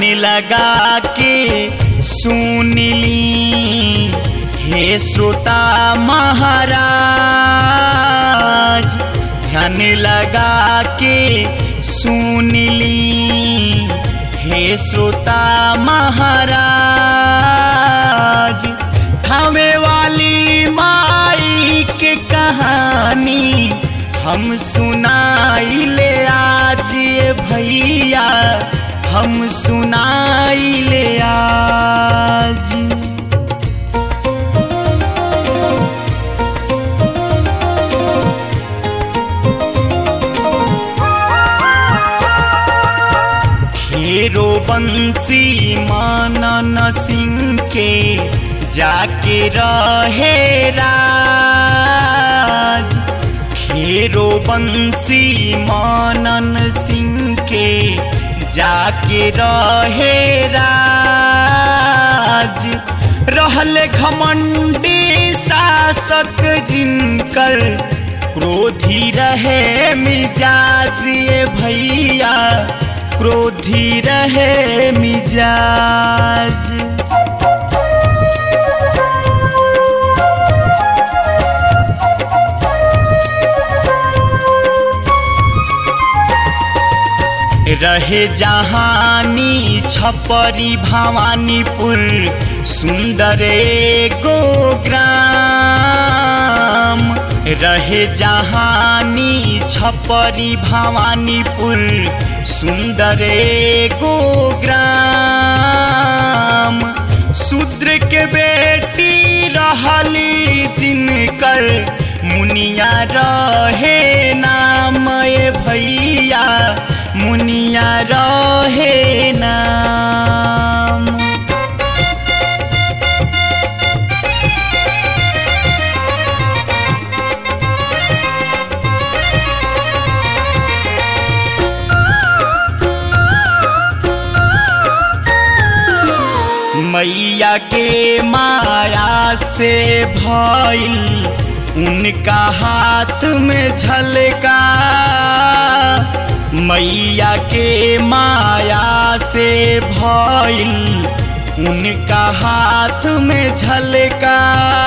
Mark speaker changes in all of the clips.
Speaker 1: लगा के सुनली हे श्रोता महाराज ध्यान लगा के सुनली हे श्रोता महाराज थामे वाली माई के कहानी हम सुनाइले आज ये भैया हम सुनाइले आज खेरो बंसी मानन सिंह के जाके रहे राज खेरो बंसी मानन सिंह के जाके रहे राज रहल घमंडी शासक जिनकर क्रोधी रहे मिजाज ये भैया क्रोधी रहे मिजाज रहे जहानी छपरी भवानीपुर सुंदर गो ग्राम रहे जहानी छपरी भवानीपुर सुंदर गो ग्राम शूद्र के बेटी रहली जिनकर मुनिया रहे नाम ए भैया मुनिया रहे नाम मैया के माया से भइल उनका हाथ में झलका मैया के माया से भइल उनका हाथ में झलका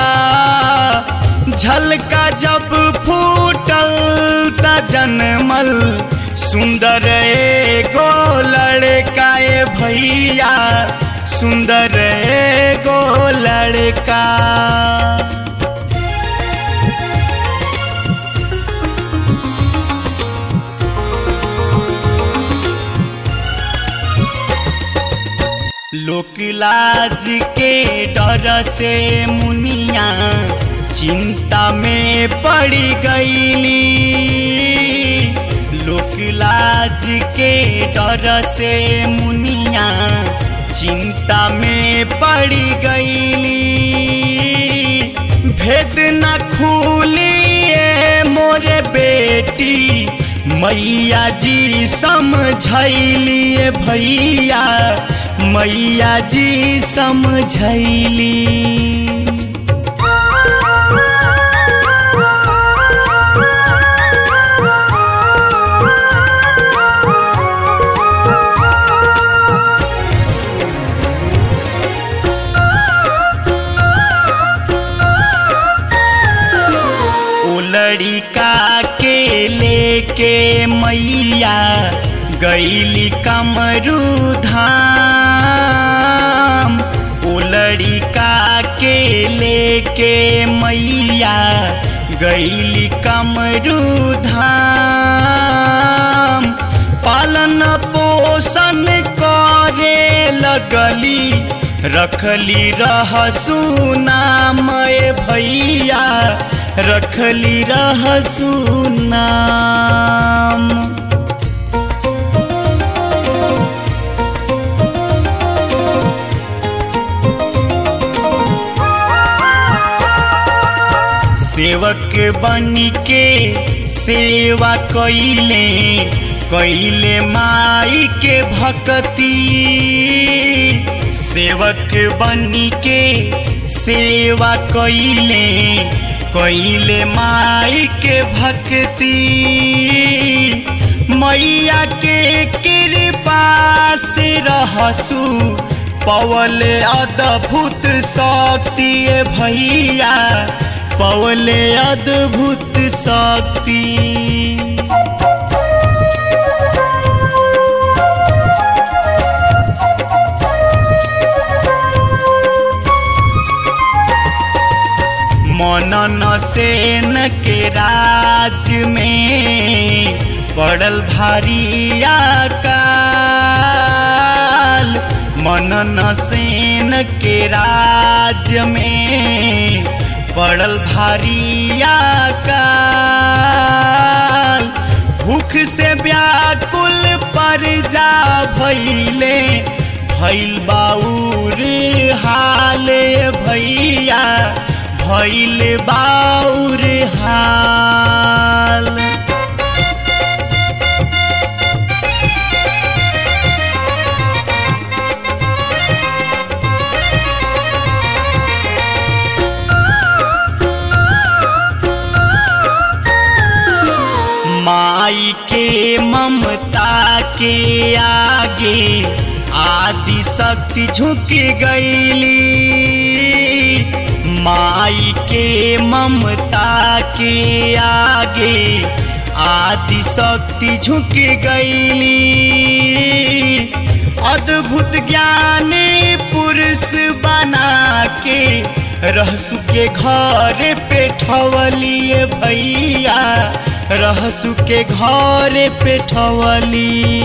Speaker 1: झलका जब फूटल त जनमल सुंदर एगो लड़का ए भैया सुंदर एगो लड़का लोकलाज के डर से मुनिया चिंता में पड़ गईली लोकलाज के डर से मुनिया चिंता में पड़ गईली भेद न खूलिए मोरे बेटी मैया जी समझैलिए भैया मैया जी समझैली ओ लड़िका के लेके मैया गैली कमरू धाम ओ लड़िका के लेके मैया गैली कमरू धाम पालन पोषण करे लगली रखली रहसु नाम ए भैया रखली रहसु नाम सेवक बन के सेवा कैले कैले माई के भक्ति सेवक बन के सेवा कैले कैले माई के भक्ति मैया के कृपा से रहसु पवले अद्भुत शक्ति भैया पवले अद्भुत शक्ति मनन सेन के राज में पड़ल भारी काल मनन सेन के राज में पड़ल भारी काल भूख से व्याकुल पर जा भैले भैल बाउर हाले भैया भैल बाउर हाल माई के ममता के आगे आदि शक्ति झुक गईली माई के ममता के आगे आदि शक्ति झुक गईली अद्भुत ज्ञान पुरुष बना के रहसु के घर पे ठवलिए भैया रहसु के घर पे ठवली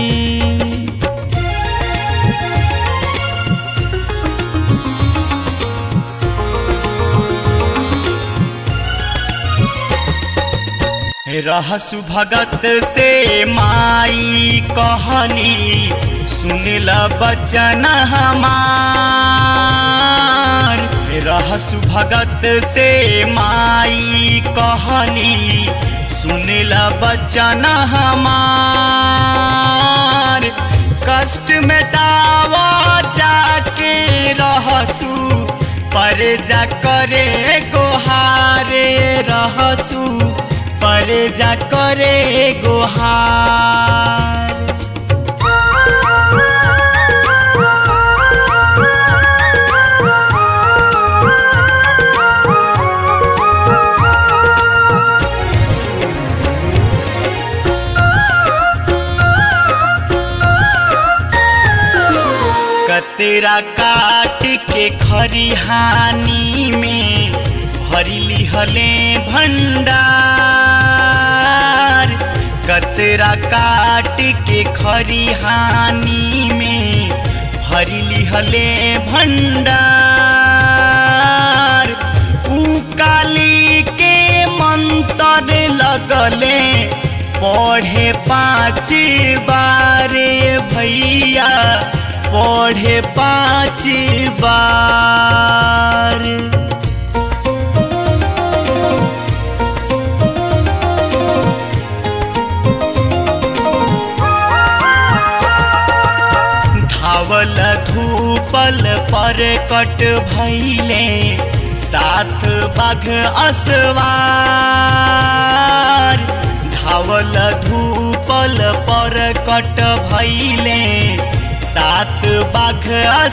Speaker 1: रहसु भगत से माई कहली सुनल बचन हमार रहसु भगत से माई कहली सुनल बचन हमार कष्ट मेटावा जाके रहसु पर जा करे गोहारे रहसु पर जा करे गोहार कतरा काट के खरिहानी में भरी लिहले भंडार कतरा काट के खरिहानी में भरी लिहले भंडार ऊ काली के मंत्र लगले पढ़े पाँच बारे भैया पढ़े पाँच बार धावल धूपल पर कट भैले सात बाघ असवार धावल धूपल पर कट भैले सात बाघ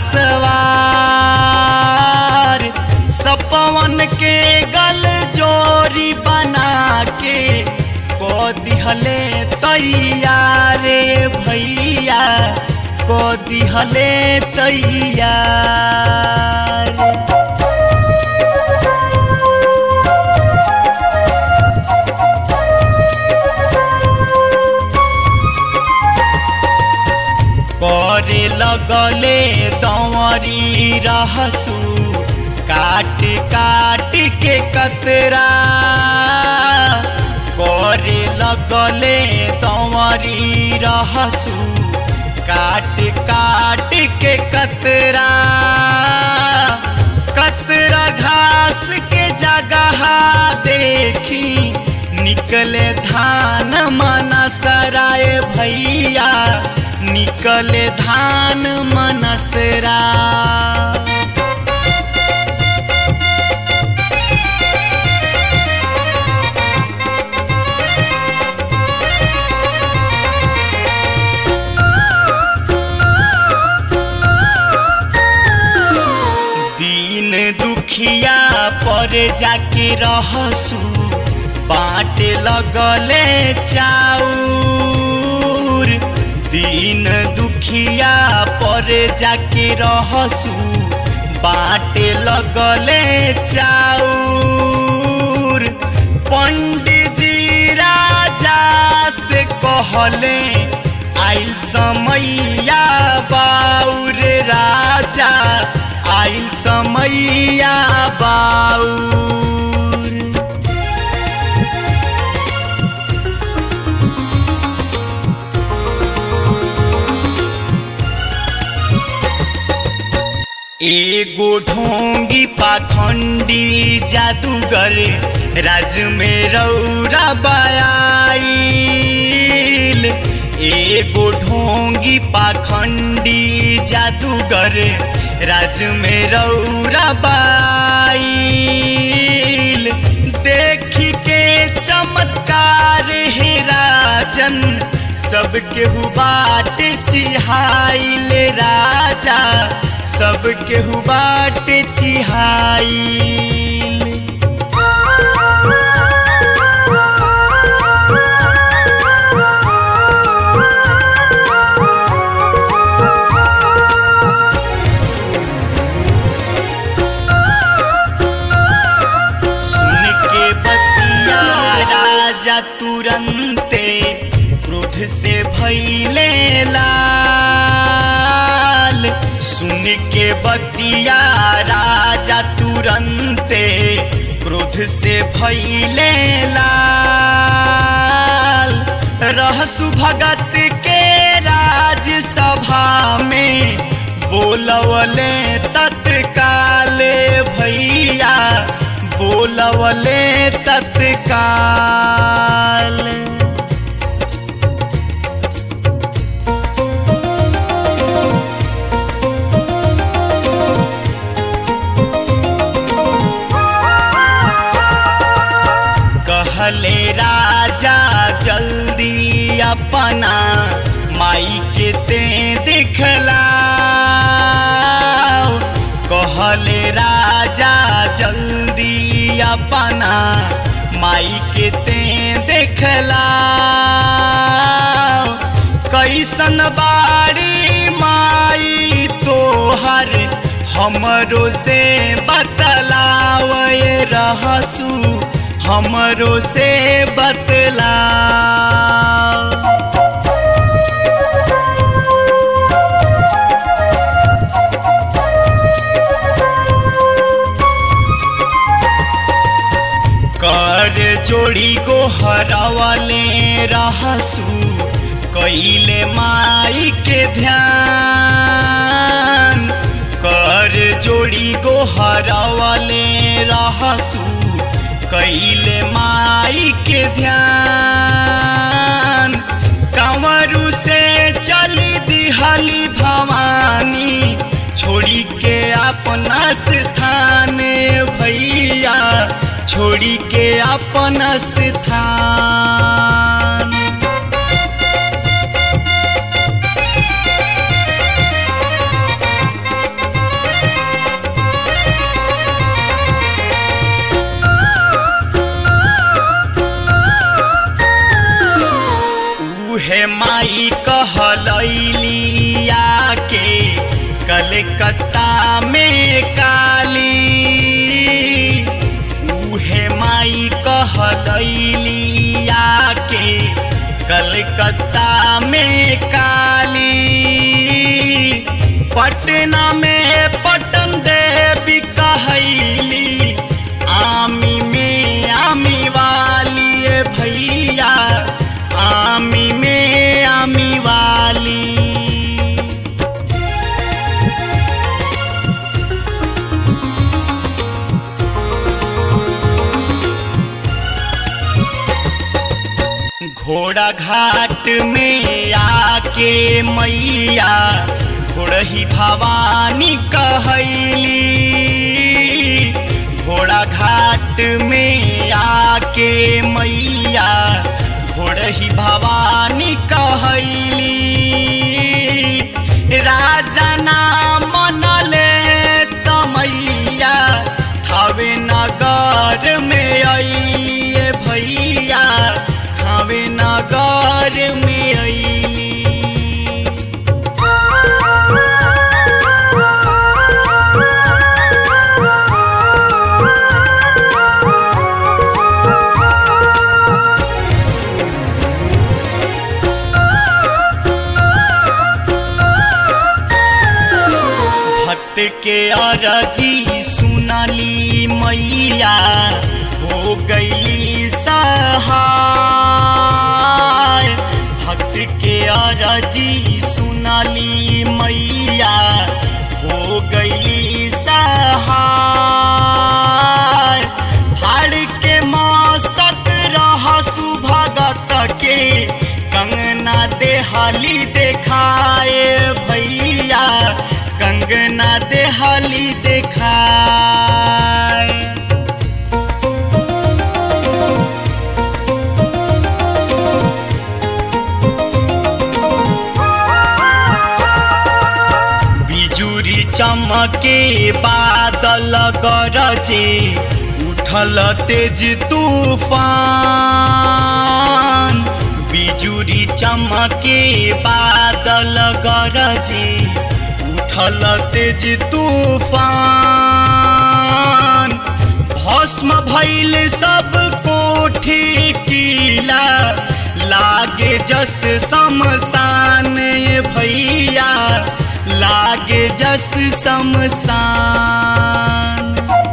Speaker 1: असवार सपवन के गल जोरी बना के को दिहले तैयारे भैया को दिहले तैयार करे लगले दौरी रहसू काट काट के कतरा करे लगले दौरी रहसू काट काट के कतरा कतरा घास के जगह देखी निकले धान मनसराय भैया निकले धान मनसरा पर जाके रहसू बाटे लगले चाउर दिन दुखिया पर जाके रहसू बाटे लगले चाउर पंडित जी राजा से कहले आइल समैया बाउर राजा आइल समैया बाउर एगो ढोंगी पाखंडी जादूगर राज में रौरा बयाइल एगो ढोंगी पाखंडी जादूगर राज में रौरा बयाइल देखी के चमत्कार है राजन सब केहू बाट चिहाइल राजा सब केहू बाट चिहाइल सुन के बतिया राजा तुरंते क्रोध से भैले लाल सुन के बतिया राजा तुरंते क्रोध से भैले लाल रहसु भगत के राज सभा में बोलवले तत्काले भैया बोलवले तत्काल कहले राजा जल्दी अपना माई के ते दिखला कहले राजा जल्दी अपना माई के ते देखला कैसन बाड़ी माई तोहर हमरो से बतलावे रहसू हमरो से बतला कर जोड़ी को हरावले रहसू कैले माई के ध्यान कर जोड़ी को हरावले रहसू कैले माई के ध्यान कंवरू से चली दिहली भवानी छोड़ी के अपना स्थान भैया छोड़ी के अपना स्थान उहे माई कहलैलिया के कलकत्ता में काली उहे माई कहलैलिया के कलकत्ता में काली पटना में पटन देवी कहैली आमी में आमी वाली ए भैया आमी में आमी वाली घोड़ा घाट में आके मैया घोड़ही भवानी कहैली घोड़ा घाट में आके मैया घोड़ही भवानी कहैली राजा ना मनले तमैया थावे नगर अइलिए भैया हवे नगर में अइली भक्त के अरजी सुनली मैया हो गईली सहाय भक्त के अरजी सुनली मैया हो गईली सहाय फाड़ के मस्तक रह सुभगत के कंगना देहली देखाए भैया कंगना देहली देखाए बिजुरी चमके बादल गरजे उठल तेज तूफान बिजुरी चमके बादल गरजे उठल तेज तूफान भस्म भैल सब कोठी किला लागे जस शमशान भैया लागे जस शमशान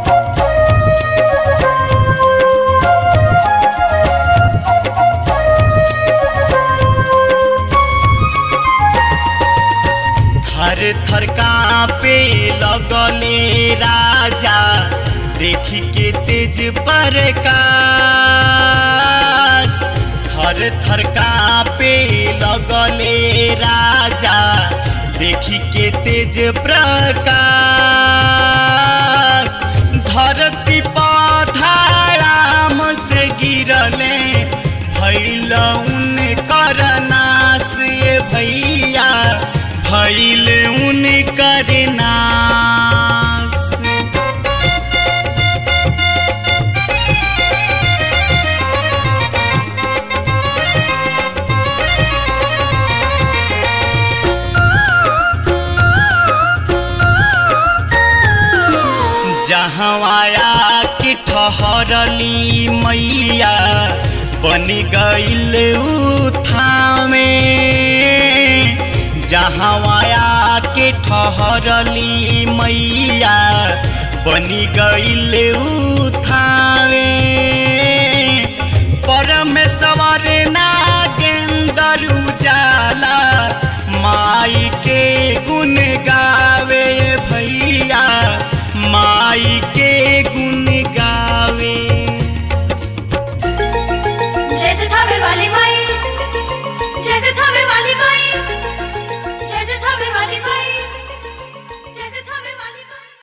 Speaker 1: थर थर कांपे लगले राजा देखी के तेज प्रकाश थर थर कांपे लगले राजा देखी के तेज प्रकाश धरती पधाराम से गिरले भैल उनकर नाश ये भैया भैल उनकर नाश जहवाया के ठहरली मैया बन गईल उठावे जहवाया के ठहरली मैया बन गईल उठावे परमेश्वर नागेंदर उजाला माई के गुण गावे भैया माई के गुण गावे
Speaker 2: जैसे थावे वाली माई जैसे थावे वाली माई